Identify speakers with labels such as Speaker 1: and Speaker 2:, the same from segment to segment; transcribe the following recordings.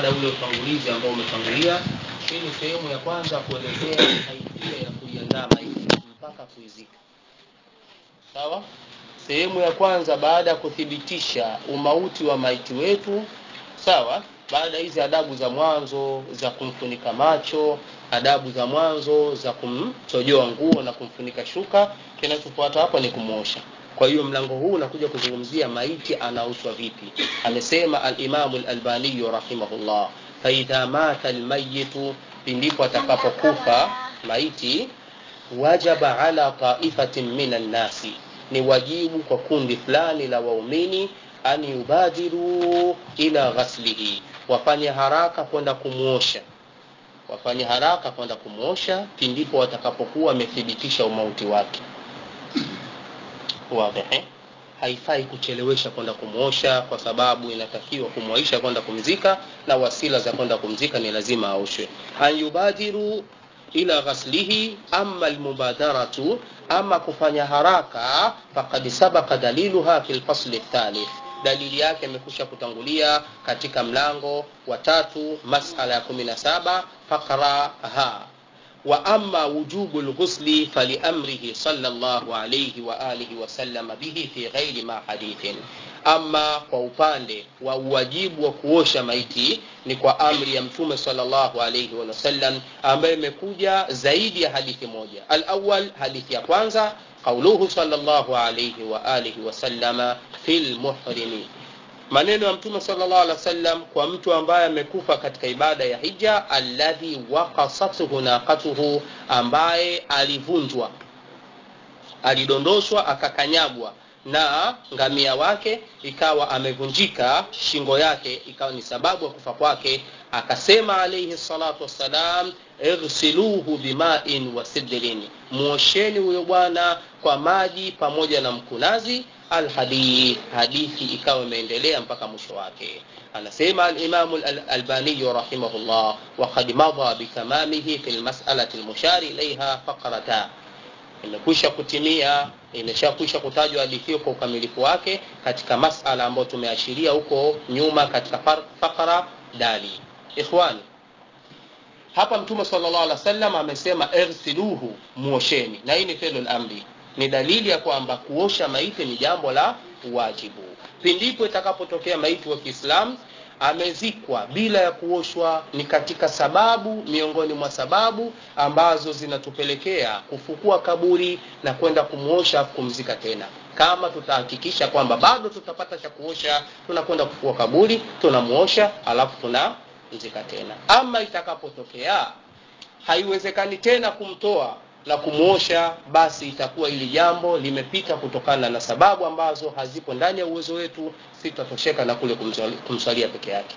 Speaker 1: ule utangulizi ambao umetangulia hii ni sehemu ya kwanza kuelezea haifia ya kuiandaa maiti mpaka kuizika sawa sehemu ya kwanza baada ya kuthibitisha umauti wa maiti wetu sawa baada ya hizi adabu za mwanzo za kumfunika macho adabu za mwanzo za kumchojoa nguo na kumfunika shuka kinachofuata hapa ni kumwosha kwa hiyo mlango huu unakuja kuzungumzia maiti anaoshwa vipi amesema alimamu lalbaniyu rahimahullah faidha mata almayitu pindipo atakapokufa maiti wajaba ala taifatin min annasi ni wajibu kwa kundi fulani la waumini an yubadiru ila ghaslihi wafanye haraka kwenda kumwosha wafanye haraka kwenda kumwosha pindipo watakapokuwa wamethibitisha umauti wake wadhihi haifai kuchelewesha kwenda kumwosha kwa sababu inatakiwa kumwaisha kwenda kumzika na wasila za kwenda kumzika ni lazima aoshwe an yubadiru ila ghaslihi ama almubadaratu ama kufanya haraka fakad sabaka daliluha fi lfasli thalith dalili yake imekusha kutangulia katika mlango wa tatu masala ya kumi na saba fakra ha wa ama wujubu lghusli faliamrihi sala llahu alaihi waalihi wasalama bihi fi ghairi ma hadithin ama kwa upande wa uwajibu wa kuosha maiti ni kwa amri ya mtume salllahu alaihi wasallam ambayo imekuja zaidi ya hadithi moja alawal hadithi ya kwanza qauluhu salllahu alaihi waalihi wasalama fi lmuhrimi maneno ya mtume salllah alih wasallam kwa mtu ambaye amekufa katika ibada ya hija alladhi wakasathu naqatuhu ambaye alivunjwa alidondoshwa akakanyagwa na ngamia wake ikawa amevunjika shingo yake ikawa ni sababu ya kufa kwake akasema alaihi salatu wassalam igsiluhu bimain wa sidrin mwosheni huyo bwana kwa maji pamoja na mkunazi alhadith hadithi ikawa imeendelea mpaka mwisho wake anasema alimamu albaniyu rahimahullah wakad madha bitamamihi fi lmasalati lmushari ilaiha faqrata imekwisha kutimia imeshakwisha kutajwa hadithi kwa ukamilifu wake katika masala ambayo tumeashiria huko nyuma katika fakra dali ikhwani hapa mtume salllah alih wasallam amesema irsiluhu muosheni na hii ni felu lamri ni dalili ya kwamba kuosha maiti ni jambo la wajibu pindipo itakapotokea maiti wa kiislamu amezikwa bila ya kuoshwa ni katika sababu miongoni mwa sababu ambazo zinatupelekea kufukua kaburi na kwenda kumwosha kumzika tena kama tutahakikisha kwamba bado tutapata cha kuosha tunakwenda kufukua kaburi tunamwosha alafu tunamzika tena ama itakapotokea haiwezekani tena kumtoa na kumwosha basi itakuwa hili jambo limepita kutokana na sababu ambazo hazipo ndani ya uwezo wetu sitatosheka na kule kumswalia peke yake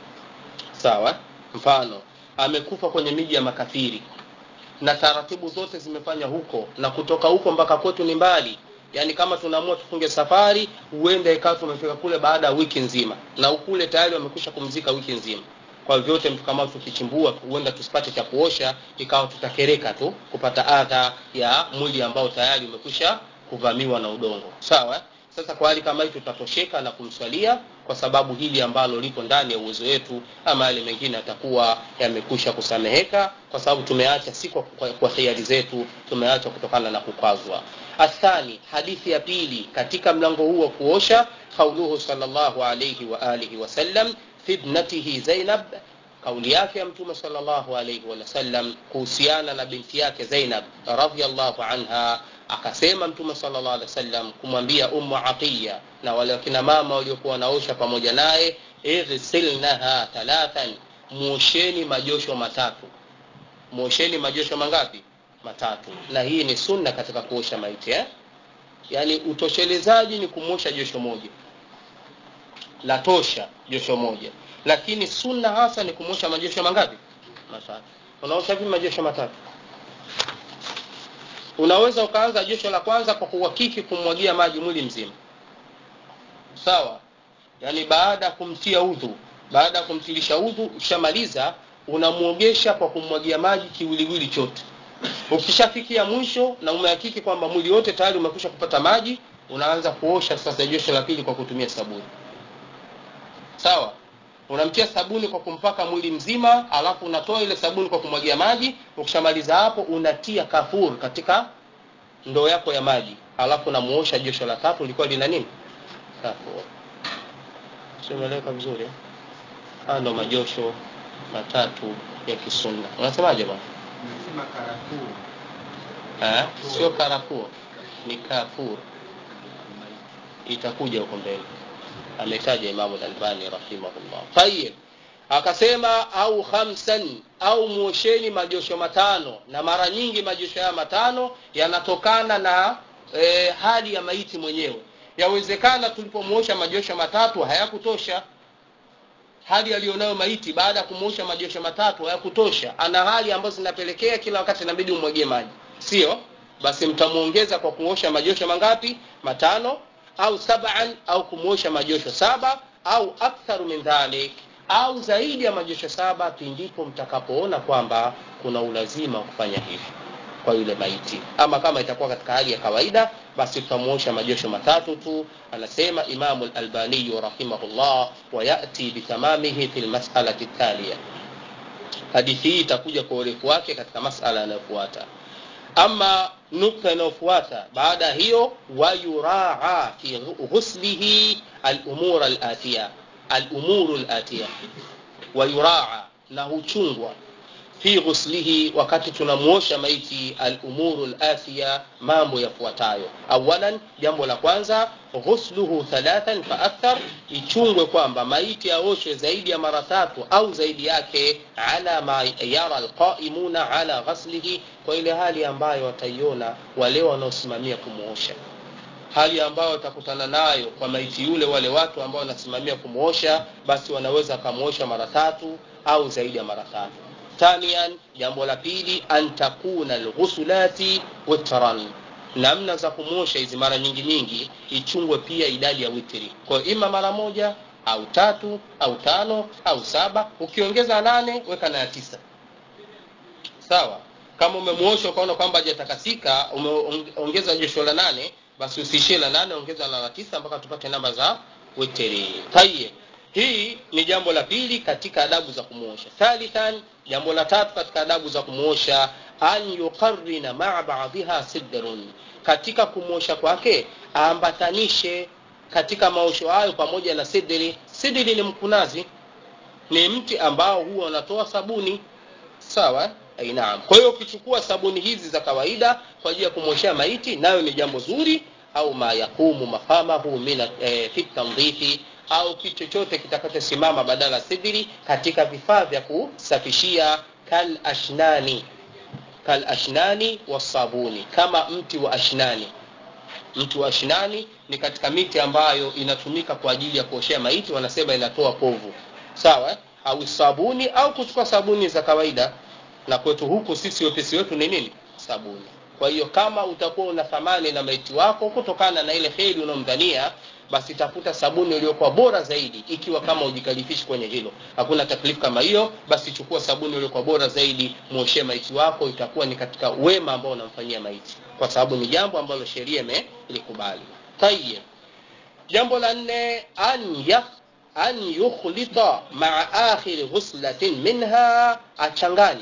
Speaker 1: sawa mfano amekufa kwenye miji ya makafiri na taratibu zote zimefanya huko na kutoka huko mpaka kwetu ni mbali yaani kama tunaamua tufunge safari huenda ikawa tumefika kule baada ya wiki nzima na ukule tayari wamekwisha kumzika wiki nzima kwa vyote mtu kama tukichimbua huenda tusipate cha kuosha ikawa tutakereka tu kupata adha ya mwili ambao tayari umekwisha kuvamiwa na udongo sawa sasa kwa hali kama hii tutatosheka na kumswalia kwa sababu hili ambalo lipo ndani ya uwezo wetu ama yale mengine atakuwa yamekwisha kusameheka kwa sababu tumeacha si kwa, kwa, kwa hiari zetu tumeacha kutokana na kukwazwa athani hadithi ya pili katika mlango huu wa kuosha qauluhu salllahu alaihi waalihi wasallam fi ibnatihi zainab kauli yake ya mtume salllahu alaihi wasallam kuhusiana na binti yake zainab radiallahu anha akasema mtume salllah alih wasallam kumwambia ummu atiya na wale wakina mama waliokuwa wanaosha pamoja naye igsilnaha thalathan mwosheni majosho matatu mwosheni majosho mangapi matatu na hii ni sunna katika kuosha maiti eh? yaani utoshelezaji ni kumwosha josho moja la tosha josho moja lakini sunna hasa ni kumwosha majosho mangapi matatu unaosha vipi majosho matatu unaweza ukaanza josho la kwanza kwa kuhakiki kumwagia maji mwili mzima sawa yaani baada ya kumtia udhu baada ya kumtilisha udhu ukishamaliza unamwogesha kwa kumwagia maji kiwiliwili chote ukishafikia mwisho na umehakiki kwamba mwili wote tayari umekwisha kupata maji unaanza kuosha sasa josho la pili kwa kutumia sabuni sawa unamtia sabuni kwa kumpaka mwili mzima alafu unatoa ile sabuni kwa kumwagia maji ukishamaliza hapo unatia kafur katika ndoo yako ya maji alafu unamuosha josho la tatu likuwa lina nini kafur simeleka vizuri eh? haya ndo majosho matatu ya kisunna unasemaje bwana
Speaker 2: Nasema karafuu.
Speaker 1: Eh? sio karafuo ni kafur itakuja huko mbele ametaja imamu lalbani rahimahullah tayib akasema au khamsan au mwosheni majosho matano na mara nyingi majosho haya matano yanatokana na e, hali ya maiti mwenyewe yawezekana tulipomwosha majosho matatu hayakutosha hali aliyonayo maiti baada ya kumwosha majosho matatu hayakutosha ana hali ambazo zinapelekea kila wakati inabidi umwagie maji sio basi mtamwongeza kwa kuosha majosho mangapi matano au saban au kumwosha majosho saba au aktharu min dhalik au zaidi ya majosho saba pindipo mtakapoona kwamba kuna ulazima wa kufanya hivi kwa yule maiti ama kama itakuwa katika hali ya kawaida basi tutamuosha majosho matatu tu anasema imamu lalbaniyu rahimahullah wayati bitamamihi fi lmasalati thalia hadithi hii itakuja kwa urefu wake katika masala yanayofuata ama nukta inayofuata baada ya hiyo wayuraa fi ghuslihi alumur alatiya alumuru alatiya wayuraa na huchungwa fi ghuslihi wakati tunamuosha maiti alumuru lathia mambo yafuatayo awalan jambo la kwanza ghusluhu thalathan fa akthar ichungwe kwamba maiti aoshwe zaidi ya mara tatu au zaidi yake ala ma yara alqaimuna ala ghaslihi kwa ile hali ambayo wataiona wale wanaosimamia kumuosha hali ambayo watakutana nayo kwa maiti yule wale watu ambao wanasimamia kumuosha basi wanaweza wakamuosha mara tatu au zaidi ya mara tatu thanian jambo la pili an takuna lghusulati witran namna za kumosha hizi mara nyingi nyingi ichungwe pia idadi ya witri kwa hiyo ima mara moja au tatu au tano au saba ukiongeza nane weka na ya tisa sawa kama umemwosha ukaona kwamba hajatakasika umeongeza josho la nane basi usiishie la nane ongeza la la tisa mpaka tupate namba za witri tayeb hii ni jambo la pili katika adabu za kumwosha thalithan jambo la tatu katika adabu za kumwosha an yuqarrina maa baadhiha sidrun katika kumwosha kwake aambatanishe katika maosho hayo pamoja na sidri sidri ni mkunazi ni mti ambao huwa unatoa sabuni sawa naam kwa hiyo ukichukua sabuni hizi za kawaida kwa ajili ya kumwoshea maiti nayo ni jambo zuri au ma yaqumu mafamahu min e, fi tandhifi au kitu chochote kitakachosimama badala ya sidri katika vifaa vya kusafishia kal ashnani kal ashnani wasabuni kama mti wa ashnani mti wa ashnani ni katika miti ambayo inatumika kwa ajili ya kuoshea maiti wanasema inatoa povu sawa au sabuni au kuchukua sabuni za kawaida na kwetu huku sisi wepesi wetu ni nini sabuni kwa hiyo kama utakuwa una thamani na maiti wako kutokana na ile heri unaomdhania basi tafuta sabuni iliyokuwa bora zaidi ikiwa kama ujikalifishi kwenye hilo hakuna taklifu kama hiyo basi chukua sabuni iliyokuwa bora zaidi mwoshee maiti wako itakuwa ni katika wema ambao unamfanyia maiti kwa sababu ni jambo ambalo sheria imelikubali tayeb jambo la nne an yaf an yukhlita maa akhiri ghuslatin minha achanganye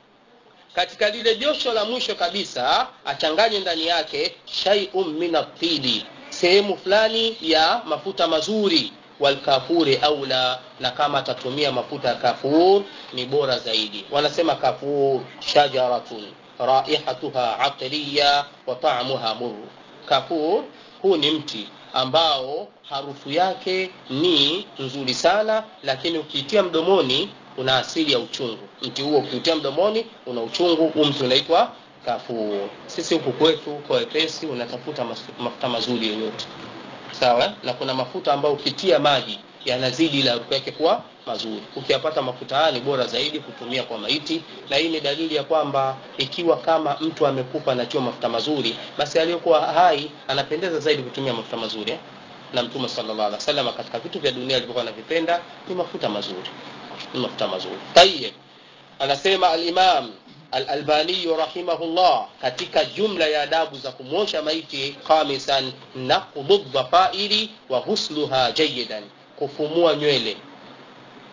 Speaker 1: katika lile josho la mwisho kabisa achanganye ndani yake shaiun min atili sehemu fulani ya mafuta mazuri walkafuri aula na kama atatumia mafuta ya kafur ni bora zaidi wanasema kafur shajaratun raihatuha atiriya wa taamuha muru kafur huu ni mti ambao harufu yake ni nzuri sana lakini ukiitia mdomoni una asili ya uchungu mti huo ukiutia mdomoni una uchungu huu mti unaitwa kafur sisi huku kwetu kwa wepesi unatafuta mafuta mazuri yoyote sawa na kuna mafuta ambayo ukitia maji yanazidi ile harufu yake kuwa mazuri ukiyapata mafuta haya ni bora zaidi kutumia kwa maiti na hii ni dalili ya kwamba ikiwa kama mtu amekufa anatiwa mafuta mazuri basi aliyokuwa hai anapendeza zaidi kutumia mafuta mazuri eh? na mtume sallallahu alaihi wasallam katika vitu vya dunia alivyokuwa anavipenda ni mafuta mazuri ni mafuta mazuri tayeb anasema al-imam al-albani rahimahullah katika jumla ya adabu za kumwosha maiti khamisan naqdu dhafairi wa ghusluha jayidan kufumua nywele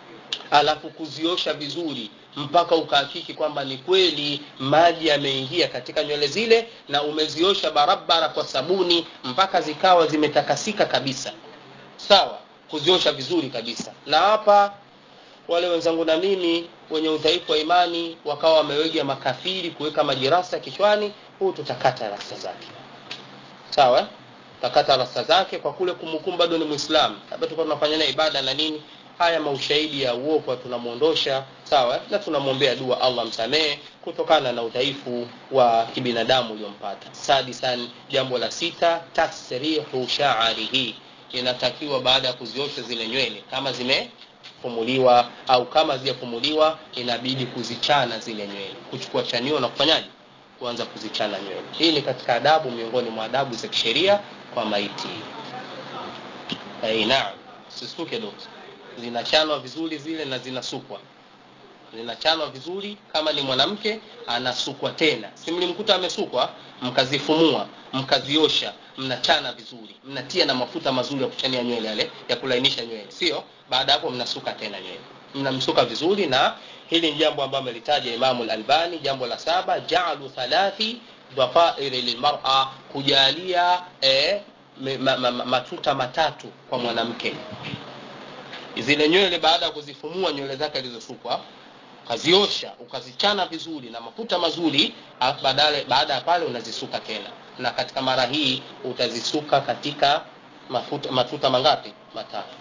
Speaker 1: alafu kuziosha vizuri mpaka ukahakiki kwamba ni kweli maji yameingia katika nywele zile na umeziosha barabara kwa sabuni mpaka zikawa zimetakasika kabisa sawa kuziosha vizuri kabisa na hapa wale wenzangu na mimi wenye udhaifu wa imani wakawa wamewega makafiri kuweka majirasa kichwani huu tutakata rasta zake sawa eh? takata rasta zake kwa kule kumhukumu bado ni muislamu labda tulikuwa tunafanya naye ibada na nini haya maushahidi ya uopo tunamwondosha sawa na tunamwombea dua allah msamehe kutokana na udhaifu wa kibinadamu uliompata sadisan jambo la sita tasrihu shaarihi inatakiwa baada ya kuziosha zile nywele kama zimefumuliwa au kama hazijafumuliwa inabidi kuzichana zile nywele kuchukua chanio na kufanyaje kuanza kuzichana nywele hii ni katika adabu miongoni mwa adabu za kisheria kwa maiti hey, naam sisuke dokta zinachanwa vizuri zile na zinasukwa zinachanwa vizuri kama ni mwanamke anasukwa tena si mlimkuta amesukwa mkazifumua mkaziosha mnachana vizuri mnatia na mafuta mazuri ya kuchania nywele yale ya kulainisha nywele sio baada hapo mnasuka tena nywele mnamsuka vizuri na hili ni jambo ambalo amelitaja imamu lalbani jambo la saba jaalu thalathi dhafairi lilmara kujalia eh, ma, ma, ma, matuta matatu kwa mwanamke zile nywele baada ya kuzifumua nywele zake alizosukwa ukaziosha ukazichana vizuri na mafuta mazuri badale, baada ya pale unazisuka tena na katika mara hii utazisuka katika mafuta, matuta mangapi matatu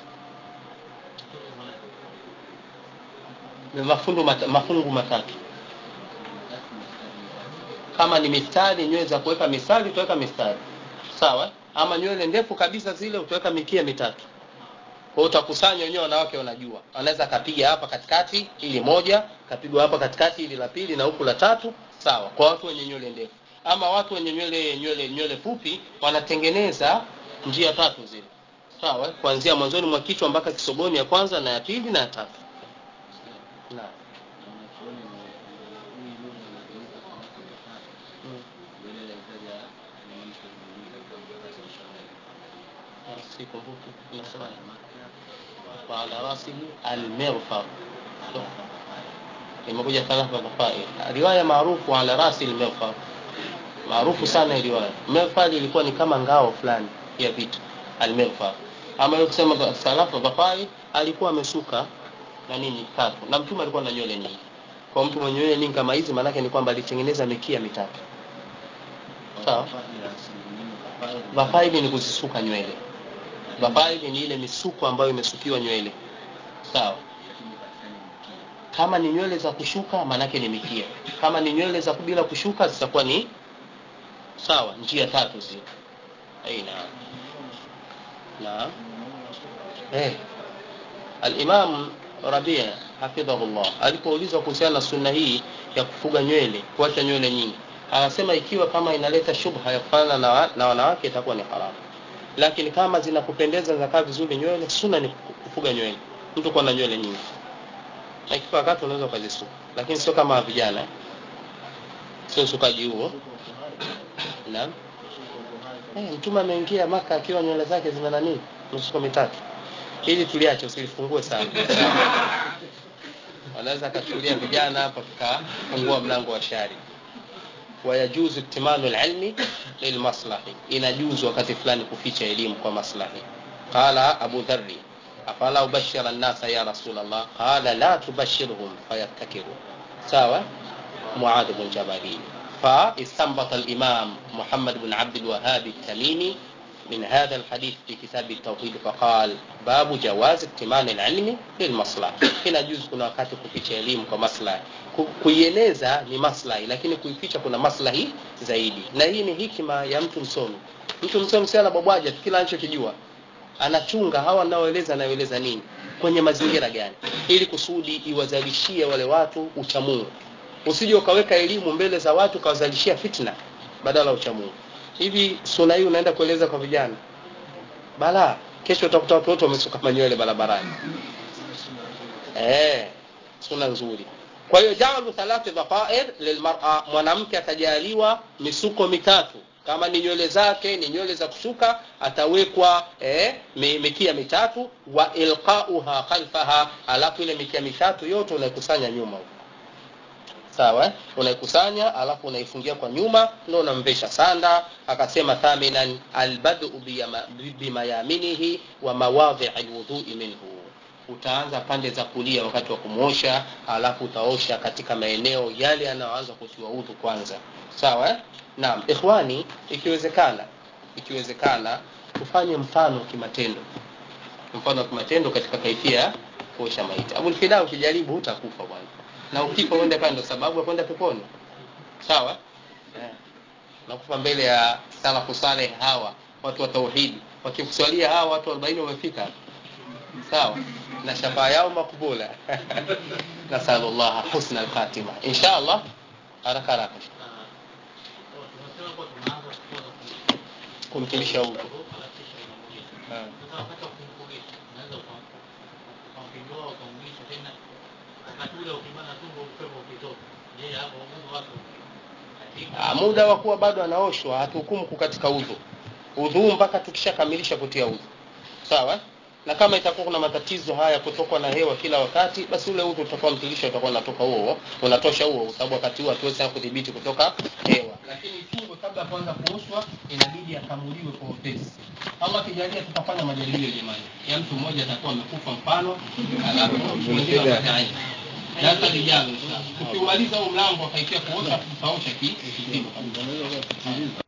Speaker 1: mafungu, mat, mafungu matatu kama ni mistari nywele za kuweka mistari utaweka mistari sawa ama nywele ndefu kabisa zile utaweka mikia mitatu kwa utakusanya wenyewe wanawake wanajua anaweza akapiga hapa katikati ili moja kapigwa hapa katikati ili la pili na huku la tatu sawa kwa watu wenye nywele ndefu ama watu wenye nywele nywele nywele fupi wanatengeneza njia tatu zile sawa kuanzia mwanzoni mwa kichwa mpaka kisoboni ya kwanza na ya pili na ya tatu na sikumbuki unasema وعلى راسه المغفر imekuja thalatha dhafair riwaya maarufu ala rasi lmghfar maarufu sana hii riwaya mghfar ilikuwa ni kama ngao fulani ya vitu almghfar ama hiyo kusema thalatha dhafair alikuwa amesuka na nini tatu na mtume alikuwa na nywele nyingi kwa mtu mwenye nywele nyingi kama hizi maanake ni kwamba alitengeneza mikia mitatu sawa dhafaili ni kuzisuka nywele dhafaili ni ile misuko ambayo imesukiwa nywele sawa kama ni nywele za kushuka maanake ni mikia kama ni nywele za bila kushuka zitakuwa ni sawa njia tatu zile aina na eh al-Imam Rabia hafidhahullah alipoulizwa kuhusiana na sunna hii ya kufuga nywele kuacha nywele nyingi anasema ikiwa kama inaleta shubha ya kufanana na, na wanawake itakuwa ni haramu lakini kama zinakupendeza zinakaa vizuri nywele sunna ni kufuga nywele mtu kuwa na nywele nyingi na ikifika wakati unaweza ukazisuka lakini sio kama vijana sio usukaji huo naam eh, mtume ameingia maka akiwa nywele zake zina nani misuko mitatu ili tuliache usilifungue sana wanaweza akachukulia vijana hapa tukafungua mlango wa shari wayajuzu iktimanu lilmi lilmaslahi inajuzu wakati fulani kuficha elimu kwa maslahi qala abu dhari afala ubashira nnasa ya rasul allah qala la tubashirhum fayattakiru sawa muadh bn jabali فاستنبط الإمام محمد بن عبد الوهاب التميمي من هذا الحديث في كتاب التوحيد فقال باب جواز اكتمان العلم للمصلحة هنا جزء kuna wakati kuficha elimu kwa maslahi kuieneza ni maslahi lakini kuificha kuna maslahi zaidi na hii ni hikima ya mtu msomi mtu msomi si anabwabwaja kila anachokijua anachunga hawa anaoeleza anaoeleza nini kwenye mazingira gani ili kusudi iwazalishie wale watu uchamungu usije ukaweka elimu mbele za watu ukawazalishia fitna badala ya uchamungu hivi suna hii unaenda kueleza kwa vijana bala kesho utakuta watu wote wamesuka manywele barabarani eh suna nzuri kwa hiyo jaalu thalathi dhafair lilmar'a mwanamke atajaliwa misuko mitatu kama ni nywele zake ni nywele za kusuka atawekwa eh, mi- mikia mitatu wa ilqauha khalfaha alafu ile mikia mitatu yote unaikusanya nyuma huko sawa eh? unaikusanya alafu unaifungia kwa nyuma ndio unamvesha sanda akasema thaminan albadu biyama- bimayaminihi wa mawadhi alwudhui minhu utaanza pande za kulia wakati wa kumwosha alafu utaosha katika maeneo yale yanayoanza kutiwa udhu kwanza sawa eh? naam ikhwani ikiwezekana ikiwezekana tufanye mfano kimatendo mfano wa kimatendo katika kaifia ya kuosha maiti abulfida ukijaribu hutakufa bwana na ukifa uende pale ndo sababu ya kwenda peponi sawa eh. nakufa mbele ya salafu saleh hawa watu wa tauhidi wakikuswalia hawa watu 40 wamefika sawa na shafaa yao makubula nasalullah husna alkhatima insha allah haraka haraka kumtilisha huko Ah, muda wa kuwa bado anaoshwa hatuhukumu kukatika udhu udhu mpaka tukishakamilisha kutia udhu sawa na kama itakuwa kuna matatizo haya kutokwa na hewa kila wakati basi ule udhu utakuwa mtilisha utakuwa unatoka huo unatosha huo kwa sababu wakati huo hatuwezi sana kudhibiti kutoka hewa lakini ifungwe kabla ya kuanza kuoshwa inabidi akamuliwe kwa upesi Allah kijalia tutafanya majaribio jamani ya mtu mmoja atakuwa amekufa mfano alafu wengine wataaini darasa lijalo inshallah. Ukiumaliza huu mlango akaikia kuosha tutaosha ki- kizima kabisa